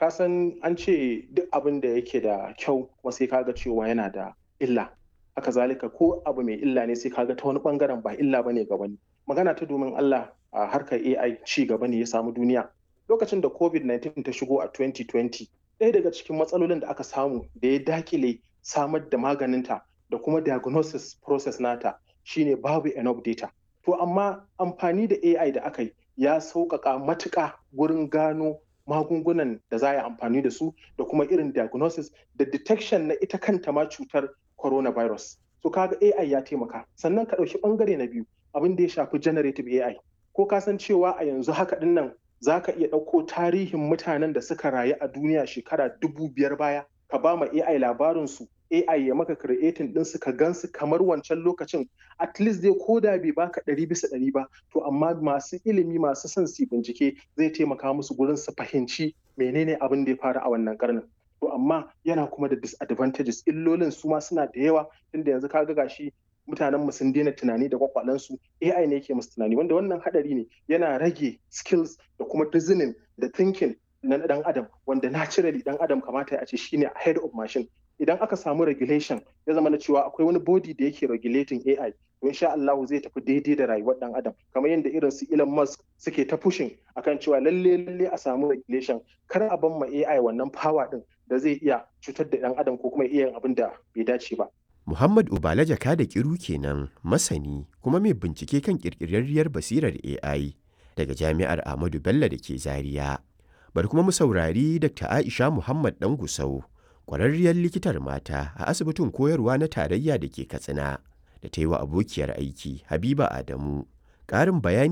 ka san an ce duk abin da yake da kyau kuma sai kaga cewa yana da illa haka zalika ko abu mai illa ne sai kaga ta wani bangaren ba illa bane ga wani magana ta domin Allah a harkar AI ci gaba ne ya samu duniya lokacin da COVID-19 ta shigo a 2020 ɗaya daga cikin matsalolin da aka samu da ya dakile samar da maganinta da kuma diagnosis process nata shine babu enough data to amma amfani da AI da aka yi ya sauƙaƙa matuƙa gurin gano magungunan da za a yi amfani da su da kuma irin diagnosis da detection na ita kanta ma cutar coronavirus. So kaga AI ya taimaka. Sannan ka ɗauki ɓangare na biyu abin da ya shafi generative AI. Ko ka san cewa a yanzu haka ɗin nan za ka iya ɗauko tarihin mutanen da suka rayu a duniya shekara dubu biyar baya ka ba ma AI labarinsu AI ya maka creating ɗinsu ka gansu kamar wancan lokacin at least dai ko da bai baka ɗari bisa ɗari ba to amma masu ilimi masu son su bincike zai taimaka musu gurin su fahimci menene abin da ya faru a wannan karnin to amma yana kuma da disadvantages illolin su ma suna da yawa tunda yanzu ka ga gashi mutanen mu sun daina tunani da kwakwalensu AI ne yake musu tunani wanda wannan hadari ne yana rage skills da kuma reasoning da thinking na dan adam wanda naturally dan adam kamata a ce shine head of machine idan aka samu regulation ya zama na cewa akwai wani body da yake regulating AI to insha Allah zai tafi daidai da rayuwar dan adam kamar yadda irin su Elon Musk suke ta pushing akan cewa lalle lalle a samu regulation kar a ban ma AI wannan power din da zai iya cutar da dan adam ko kuma iya yin abin da bai dace ba Muhammad Ubala Jaka da Kiru kenan masani kuma mai bincike kan kirkirarriyar basirar AI daga Jami'ar Ahmadu Bello da ke Zaria. Bari kuma mu saurari Dr. Aisha Muhammad Dangusau, ƙwararriyar likitar mata a asibitin koyarwa na tarayya da ke Katsina, da ta yi wa abokiyar aiki Habiba Adamu ƙarin bayani